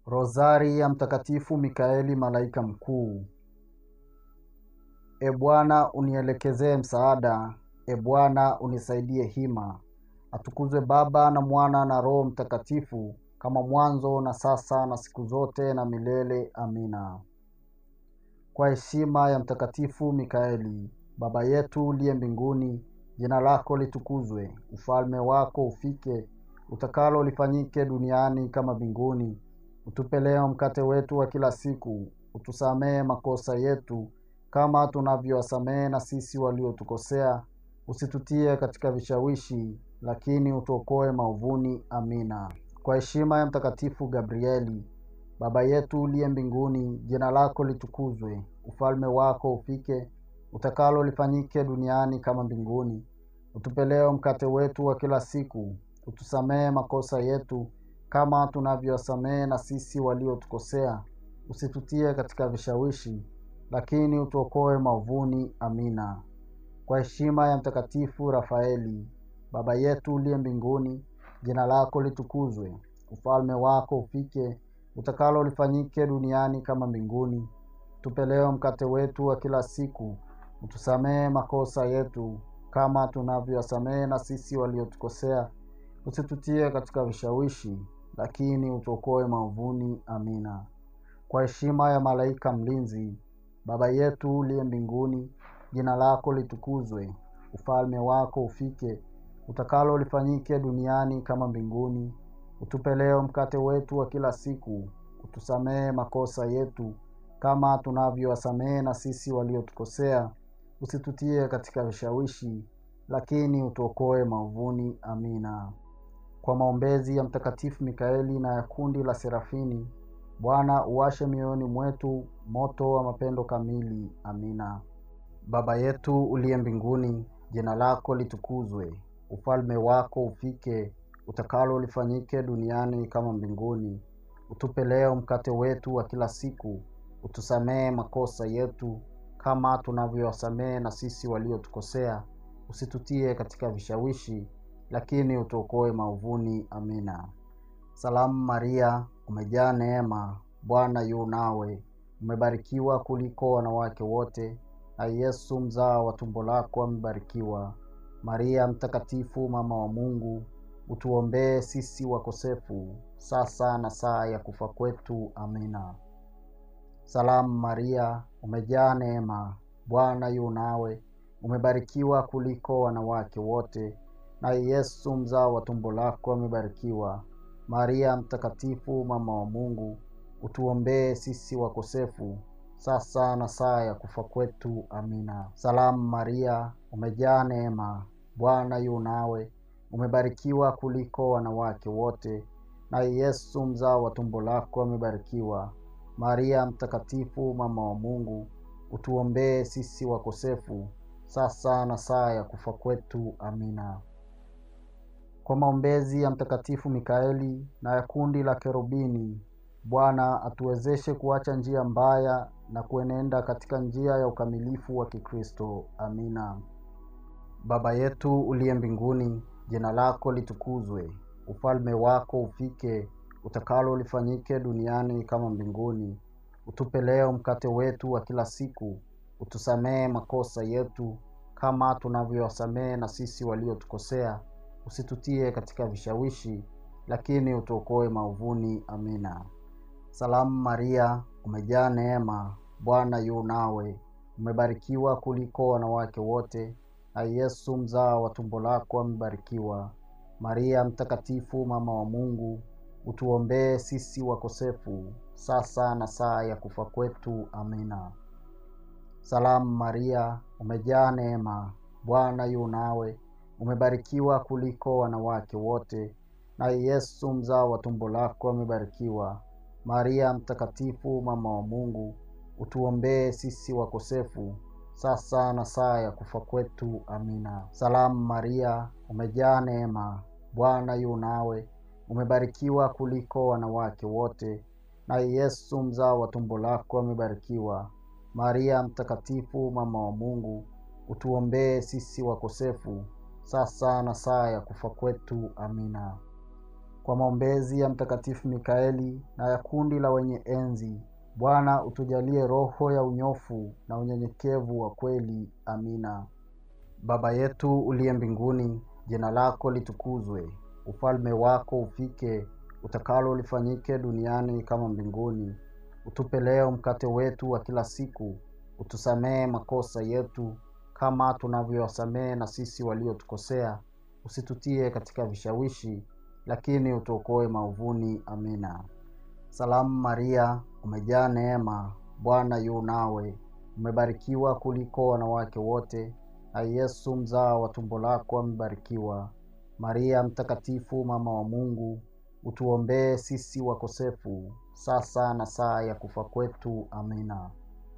Rozari ya Mtakatifu Mikaeli malaika mkuu. E Bwana, unielekezee msaada. E Bwana, unisaidie hima. Atukuzwe Baba na Mwana na Roho Mtakatifu, kama mwanzo na sasa na siku zote na milele. Amina. Kwa heshima ya Mtakatifu Mikaeli, Baba yetu uliye mbinguni, jina lako litukuzwe, ufalme wako ufike, utakalo lifanyike duniani kama mbinguni. Utupe leo mkate wetu wa kila siku, utusamehe makosa yetu kama tunavyowasamehe na sisi waliotukosea, usitutie katika vishawishi, lakini utuokoe maovuni. Amina. Kwa heshima ya Mtakatifu Gabrieli, Baba yetu uliye mbinguni, jina lako litukuzwe, ufalme wako ufike, utakalo lifanyike duniani kama mbinguni. Utupe leo mkate wetu wa kila siku, utusamehe makosa yetu kama tunavyowasamehe na sisi waliotukosea, usitutie katika vishawishi, lakini utuokoe maovuni. Amina. Kwa heshima ya Mtakatifu Rafaeli, Baba yetu uliye mbinguni, jina lako litukuzwe, ufalme wako ufike, utakalo lifanyike duniani kama mbinguni. Tupe leo mkate wetu wa kila siku, utusamehe makosa yetu kama tunavyowasamehe na sisi waliotukosea, usitutie katika vishawishi, lakini utuokoe maovuni. Amina. Kwa heshima ya malaika mlinzi, Baba yetu uliye mbinguni, jina lako litukuzwe, ufalme wako ufike, utakalo lifanyike duniani kama mbinguni. Utupe leo mkate wetu wa kila siku, utusamehe makosa yetu kama tunavyowasamehe na sisi waliotukosea, usitutie katika vishawishi, lakini utuokoe maovuni. Amina. Kwa maombezi ya Mtakatifu Mikaeli na ya kundi la Serafini, Bwana uwashe mioyoni mwetu moto wa mapendo kamili. Amina. Baba yetu uliye mbinguni, jina lako litukuzwe, ufalme wako ufike, utakalo lifanyike duniani kama mbinguni. Utupe leo mkate wetu wa kila siku, utusamehe makosa yetu kama tunavyowasamehe na sisi waliotukosea, usitutie katika vishawishi, lakini utuokoe maovuni. Amina. Salamu Maria, umejaa neema, Bwana yu nawe, umebarikiwa kuliko wanawake wote, na Yesu mzao wa tumbo lako amebarikiwa. Maria Mtakatifu, mama wa Mungu, utuombee sisi wakosefu, sasa na saa ya kufa kwetu. Amina. Salamu Maria, umejaa neema, Bwana yu nawe, umebarikiwa kuliko wanawake wote, na Yesu mzao wa tumbo lako amebarikiwa. Maria Mtakatifu, mama wa Mungu, utuombee sisi wakosefu, sasa na saa ya kufa kwetu. Amina. Salamu Maria, umejaa neema, Bwana yu nawe, umebarikiwa kuliko wanawake wote, na Yesu mzao wa tumbo lako amebarikiwa. Maria Mtakatifu, mama wa Mungu, utuombee sisi wakosefu, sasa na saa ya kufa kwetu. Amina. Kwa maombezi ya Mtakatifu Mikaeli na ya kundi la Kerubini, Bwana atuwezeshe kuacha njia mbaya na kuenenda katika njia ya ukamilifu wa Kikristo. Amina. Baba yetu uliye mbinguni, jina lako litukuzwe, ufalme wako ufike, utakalo lifanyike duniani kama mbinguni. Utupe leo mkate wetu wa kila siku, utusamehe makosa yetu kama tunavyowasamehe na sisi waliotukosea, usitutie katika vishawishi, lakini utuokoe maovuni. Amina. Salamu Maria, umejaa neema, Bwana yu nawe, umebarikiwa kuliko wanawake wote, na Yesu mzao wa tumbo lako amebarikiwa. Maria Mtakatifu, mama wa Mungu, utuombee sisi wakosefu, sasa na saa ya kufa kwetu. Amina. Salamu Maria, umejaa neema, Bwana yu nawe, umebarikiwa kuliko wanawake wote, na Yesu mzao wa tumbo lako amebarikiwa. Maria Mtakatifu, mama wa Mungu, utuombee sisi wakosefu, sasa na saa ya kufa kwetu. Amina. Salamu Maria, umejaa neema, Bwana yu nawe, umebarikiwa kuliko wanawake wote, na Yesu mzao wa tumbo lako amebarikiwa. Maria Mtakatifu, mama wa Mungu, utuombee sisi wakosefu, sasa na saa ya kufa kwetu. Amina. kwa maombezi ya Mtakatifu Mikaeli na ya kundi la wenye enzi, Bwana utujalie roho ya unyofu na unyenyekevu wa kweli. Amina. Baba yetu uliye mbinguni, jina lako litukuzwe, ufalme wako ufike, utakalo lifanyike duniani kama mbinguni. Utupe leo mkate wetu wa kila siku, utusamehe makosa yetu kama tunavyowasamehe na sisi waliotukosea, usitutie katika vishawishi, lakini utuokoe maovuni. Amina. Salamu Maria, umejaa neema, Bwana yu nawe, umebarikiwa kuliko wanawake wote, na Yesu mzao wa tumbo lako amebarikiwa. Maria Mtakatifu, mama wa Mungu, utuombee sisi wakosefu, sasa na saa ya kufa kwetu. Amina.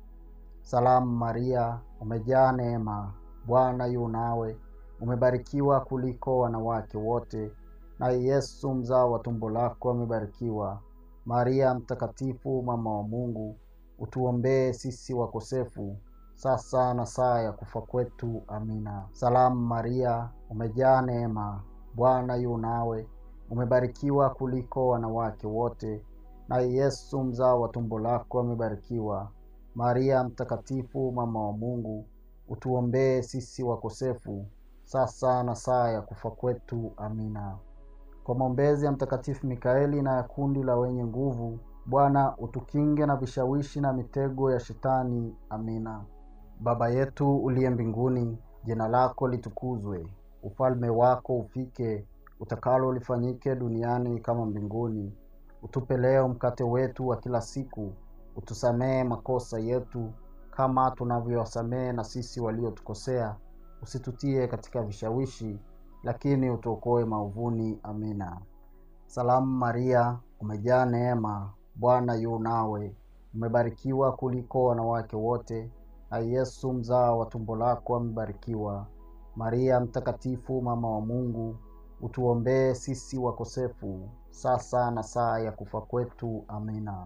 Salamu Maria, umejaa neema, Bwana yu nawe, umebarikiwa kuliko wanawake wote, na Yesu mzao wa tumbo lako amebarikiwa. Maria Mtakatifu, mama wa Mungu, utuombee sisi wakosefu, sasa na saa ya kufa kwetu. Amina. Salamu Maria, umejaa neema, Bwana yu nawe, umebarikiwa kuliko wanawake wote, na Yesu mzao wa tumbo lako amebarikiwa. Maria Mtakatifu, mama wa Mungu, utuombee sisi wakosefu, sasa na saa ya kufa kwetu. Amina. Kwa maombezi ya Mtakatifu Mikaeli na ya kundi la wenye nguvu, Bwana utukinge na vishawishi na mitego ya Shetani. Amina. Baba yetu uliye mbinguni, jina lako litukuzwe, ufalme wako ufike, utakalo lifanyike duniani kama mbinguni. Utupe leo mkate wetu wa kila siku, utusamehe makosa yetu kama tunavyowasamehe na sisi waliotukosea, usitutie katika vishawishi, lakini utuokoe maovuni. Amina. Salamu Maria, umejaa neema, Bwana yu nawe, umebarikiwa kuliko wanawake wote, na Yesu mzao wa tumbo lako amebarikiwa. Maria Mtakatifu, mama wa Mungu, utuombee sisi wakosefu, sasa na saa ya kufa kwetu. Amina.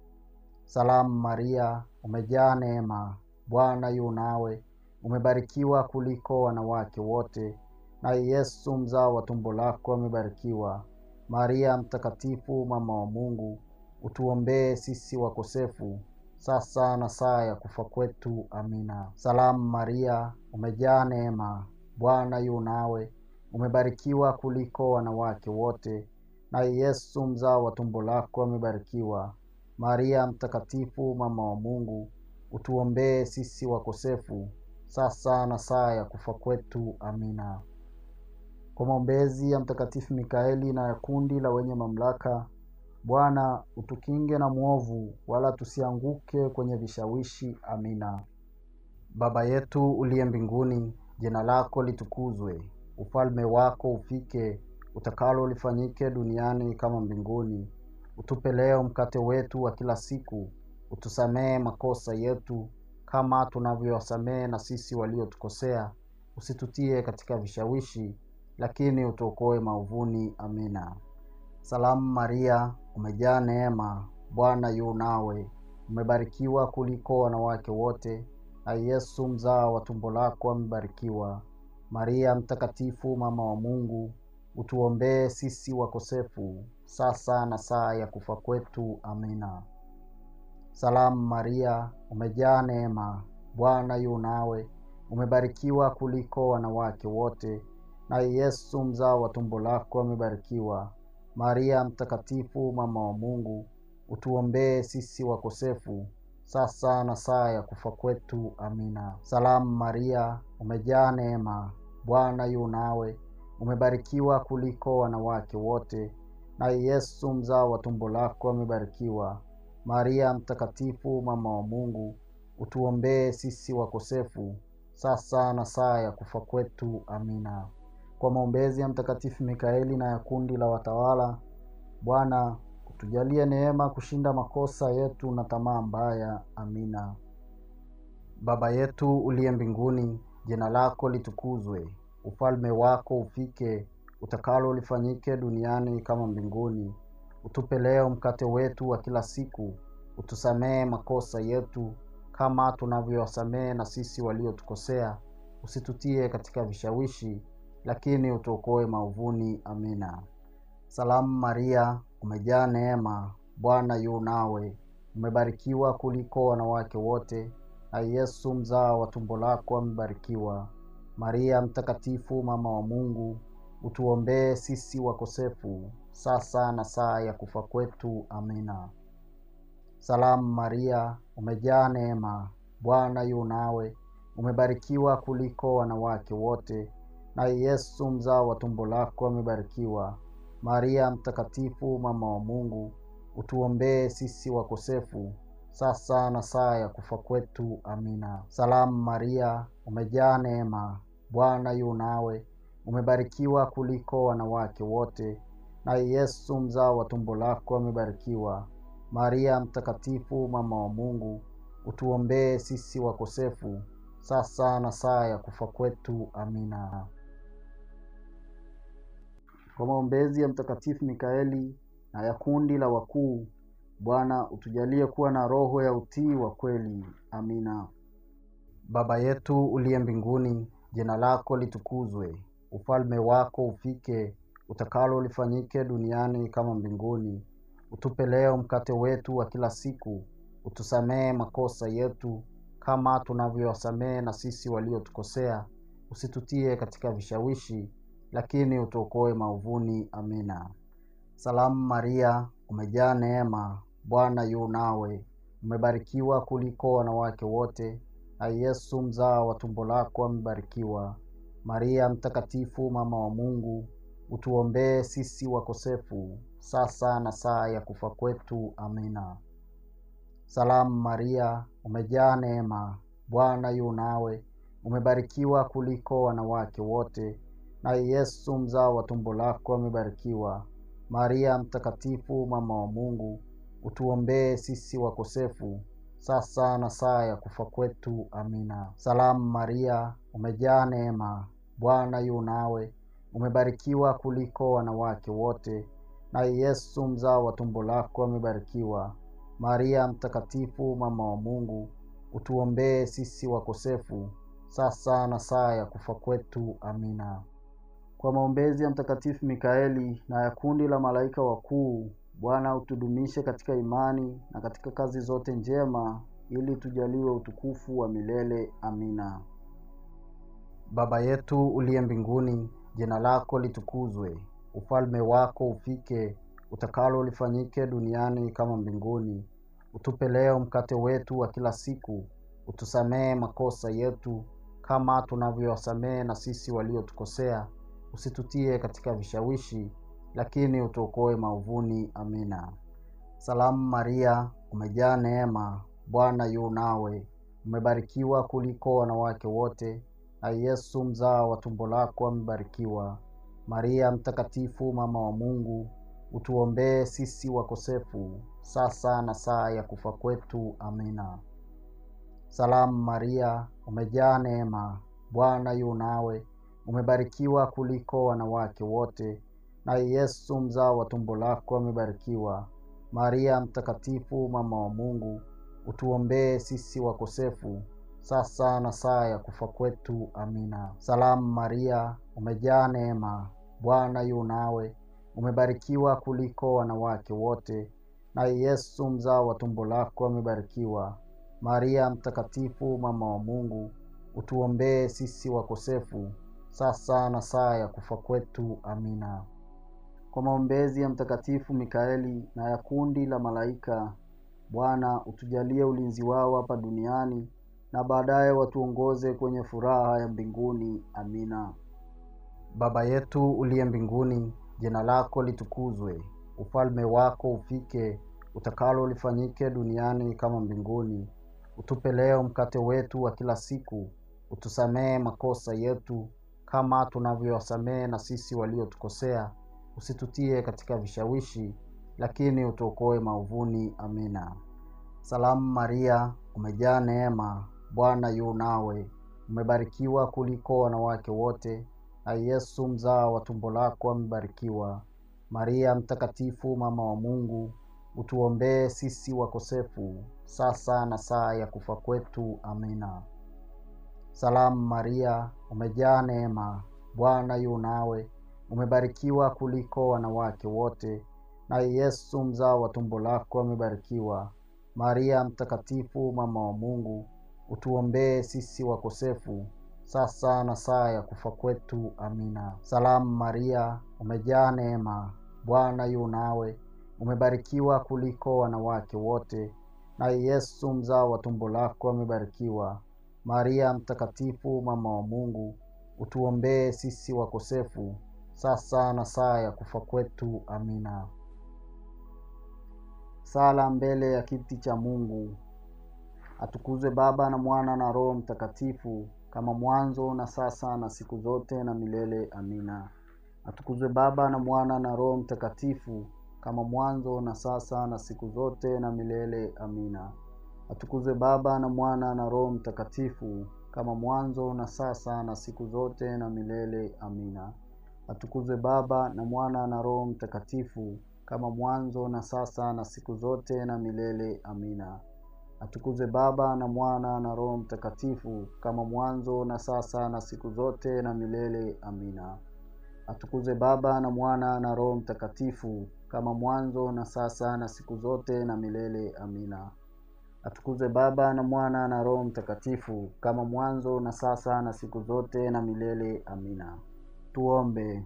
Salamu Maria, umejaa neema, Bwana yu nawe, umebarikiwa kuliko wanawake wote, na Yesu mzao wa tumbo lako amebarikiwa. Maria Mtakatifu, mama wa Mungu, utuombee sisi wakosefu, sasa na saa ya kufa kwetu. Amina. Salamu Maria, umejaa neema, Bwana yu nawe, umebarikiwa kuliko wanawake wote, na Yesu mzao wa tumbo lako amebarikiwa. Maria Mtakatifu, mama wa Mungu, utuombee sisi wakosefu, sasa na saa ya kufa kwetu. Amina. Kwa maombezi ya Mtakatifu Mikaeli na ya kundi la wenye mamlaka, Bwana utukinge na mwovu, wala tusianguke kwenye vishawishi. Amina. Baba yetu uliye mbinguni, jina lako litukuzwe, ufalme wako ufike, utakalo lifanyike duniani kama mbinguni. Utupe leo mkate wetu wa kila siku, utusamehe makosa yetu kama tunavyowasamehe na sisi waliotukosea, usitutie katika vishawishi, lakini utuokoe maovuni. Amina. Salamu Maria, umejaa neema, Bwana yu nawe, umebarikiwa kuliko wanawake wote, na Yesu mzao wa tumbo lako amebarikiwa. Maria Mtakatifu, mama wa Mungu, utuombee sisi wakosefu, sasa na saa ya kufa kwetu. Amina. Salamu Maria, umejaa neema, Bwana yu nawe, umebarikiwa kuliko wanawake wote, na Yesu mzao wa tumbo lako amebarikiwa. Maria Mtakatifu, mama wa Mungu, utuombee sisi wakosefu, sasa na saa ya kufa kwetu. Amina. Salamu Maria, umejaa neema, Bwana yu nawe, umebarikiwa kuliko wanawake wote, na Yesu mzao wa tumbo lako amebarikiwa. Maria Mtakatifu, mama wa Mungu, utuombee sisi wakosefu, sasa na saa ya kufa kwetu. Amina. Kwa maombezi ya Mtakatifu Mikaeli na ya kundi la watawala, Bwana utujalie neema kushinda makosa yetu na tamaa mbaya. Amina. Baba yetu uliye mbinguni, jina lako litukuzwe, ufalme wako ufike, utakalo lifanyike duniani kama mbinguni. Utupe leo mkate wetu wa kila siku, utusamehe makosa yetu kama tunavyowasamehe na sisi waliotukosea, usitutie katika vishawishi, lakini utuokoe maovuni. Amina. Salamu Maria, umejaa neema, Bwana yu nawe, umebarikiwa kuliko wanawake wote, na Yesu mzao wa tumbo lako amebarikiwa. Maria Mtakatifu, mama wa Mungu, utuombee sisi wakosefu, sasa na saa ya kufa kwetu. Amina. Salamu Maria, umejaa neema, Bwana yu nawe, umebarikiwa kuliko wanawake wote, na Yesu mzao wa tumbo lako amebarikiwa. Maria Mtakatifu, mama wa Mungu, utuombee sisi wakosefu, sasa na saa ya kufa kwetu. Amina. Salamu Maria, umejaa neema, Bwana yu nawe, umebarikiwa kuliko wanawake wote, na Yesu mzao wa tumbo lako amebarikiwa. Maria Mtakatifu, mama wa Mungu, utuombee sisi wakosefu, sasa na saa ya kufa kwetu. Amina. Kwa maombezi ya Mtakatifu Mikaeli na ya kundi la wakuu, Bwana utujalie kuwa na roho ya utii wa kweli. Amina. Baba yetu uliye mbinguni, jina lako litukuzwe, ufalme wako ufike, utakalo lifanyike duniani kama mbinguni. Utupe leo mkate wetu wa kila siku, utusamehe makosa yetu kama tunavyowasamehe na sisi waliotukosea, usitutie katika vishawishi, lakini utuokoe maovuni. Amina. Salamu Maria, umejaa neema, Bwana yu nawe, umebarikiwa kuliko wanawake wote, na Yesu mzao wa tumbo lako amebarikiwa. Maria Mtakatifu, mama wa Mungu, utuombee sisi wakosefu, sasa na saa ya kufa kwetu. Amina. Salamu Maria, umejaa neema, Bwana yu nawe, umebarikiwa kuliko wanawake wote, na Yesu mzao wa tumbo lako amebarikiwa. Maria Mtakatifu, mama wa Mungu, utuombee sisi wakosefu, sasa na saa ya kufa kwetu. Amina. Salamu Maria, umejaa neema, Bwana yu nawe, umebarikiwa kuliko wanawake wote, na Yesu mzao wa tumbo lako amebarikiwa. Maria Mtakatifu, mama wa Mungu, utuombee sisi wakosefu, sasa na saa ya kufa kwetu. Amina. Kwa maombezi ya Mtakatifu Mikaeli na ya kundi la malaika wakuu, Bwana utudumishe katika imani na katika kazi zote njema, ili tujaliwe utukufu wa milele. Amina. Baba yetu uliye mbinguni, jina lako litukuzwe, ufalme wako ufike, utakalo lifanyike duniani kama mbinguni. Utupe leo mkate wetu wa kila siku, utusamehe makosa yetu kama tunavyowasamehe na sisi waliotukosea, usitutie katika vishawishi, lakini utuokoe maovuni. Amina. Salamu Maria, umejaa neema, Bwana yu nawe, umebarikiwa kuliko wanawake wote, na Yesu mzao wa tumbo lako amebarikiwa. Maria Mtakatifu, mama wa Mungu, utuombee sisi wakosefu, sasa na saa ya kufa kwetu. Amina. Salamu Maria, umejaa neema, Bwana yu nawe, umebarikiwa kuliko wanawake wote, na Yesu mzao wa tumbo lako amebarikiwa. Maria Mtakatifu, mama wa Mungu, utuombee sisi wakosefu, sasa na saa ya kufa kwetu. Amina. Salamu Maria, umejaa neema, Bwana yu nawe, umebarikiwa kuliko wanawake wote, na Yesu mzao wa tumbo lako amebarikiwa. Maria Mtakatifu, mama wa Mungu, utuombee sisi wakosefu, sasa na saa ya kufa kwetu. Amina. Kwa maombezi ya Mtakatifu Mikaeli na ya kundi la malaika, Bwana utujalie ulinzi wao hapa duniani na baadaye watuongoze kwenye furaha ya mbinguni. Amina. Baba yetu uliye mbinguni, jina lako litukuzwe, ufalme wako ufike, utakalo lifanyike duniani kama mbinguni. Utupe leo mkate wetu wa kila siku, utusamehe makosa yetu kama tunavyowasamehe na sisi waliotukosea, usitutie katika vishawishi, lakini utuokoe maovuni. Amina. Salamu Maria, umejaa neema, Bwana yu nawe, umebarikiwa kuliko wanawake wote, na Yesu mzao wa tumbo lako amebarikiwa. Maria Mtakatifu, mama wa Mungu, utuombee sisi wakosefu, sasa na saa ya kufa kwetu. Amina. Salamu Maria, umejaa neema, Bwana yu nawe, umebarikiwa kuliko wanawake wote, naye Yesu mzao wa tumbo lako amebarikiwa. Maria Mtakatifu, mama wa Mungu, utuombee sisi wakosefu, sasa na saa ya kufa kwetu. Amina. Salamu Maria, umejaa neema, Bwana yu nawe, umebarikiwa kuliko wanawake wote, naye Yesu mzao wa tumbo lako amebarikiwa. Maria Mtakatifu, mama wa Mungu, utuombee sisi wakosefu, sasa na saa ya kufa kwetu. Amina. Sala mbele ya kiti cha Mungu. Atukuzwe Baba na Mwana na Roho Mtakatifu, kama mwanzo na sasa na siku zote na milele. Amina. Atukuzwe Baba na Mwana na Roho Mtakatifu, kama mwanzo na sasa na siku zote na milele. Amina. Atukuzwe Baba na Mwana na Roho Mtakatifu, kama mwanzo na sasa na siku zote na milele. Amina. Atukuzwe Baba na Mwana na Roho Mtakatifu, kama mwanzo na sasa na siku zote na milele. Amina. Atukuzwe Baba na Mwana na Roho Mtakatifu, kama mwanzo na sasa na siku zote na milele. Amina. Atukuzwe Baba na Mwana na Roho Mtakatifu, kama mwanzo na sasa na siku zote na milele. Amina. Atukuzwe Baba na Mwana na Roho Mtakatifu, kama mwanzo na sasa na siku zote na milele. Amina. Tuombe.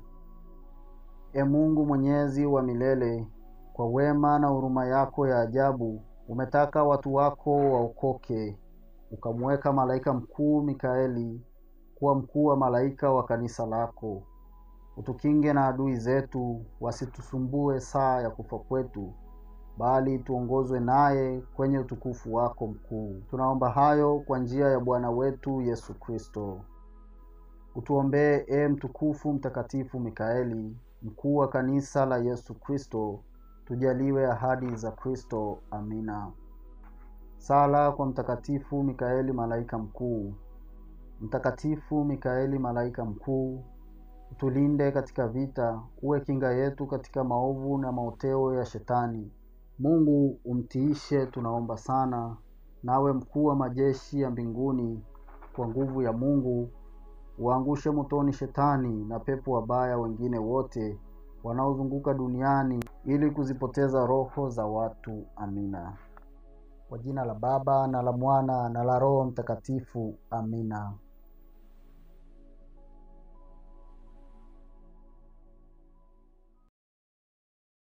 E Mungu mwenyezi wa milele, kwa wema na huruma yako ya ajabu umetaka watu wako waokoke, ukamweka malaika mkuu Mikaeli kuwa mkuu wa malaika wa kanisa lako. Utukinge na adui zetu, wasitusumbue saa ya kufa kwetu, bali tuongozwe naye kwenye utukufu wako mkuu. Tunaomba hayo kwa njia ya Bwana wetu Yesu Kristo. Utuombee e mtukufu mtakatifu Mikaeli, mkuu wa kanisa la Yesu Kristo, tujaliwe ahadi za Kristo. Amina. Sala kwa Mtakatifu Mikaeli malaika mkuu. Mtakatifu Mikaeli malaika mkuu, utulinde katika vita, uwe kinga yetu katika maovu na maoteo ya Shetani. Mungu umtiishe, tunaomba sana. Nawe mkuu wa majeshi ya mbinguni, kwa nguvu ya Mungu uangushe motoni Shetani na pepo wabaya wengine wote wanaozunguka duniani ili kuzipoteza roho za watu. Amina. Kwa jina la Baba na la Mwana na la Roho Mtakatifu. Amina.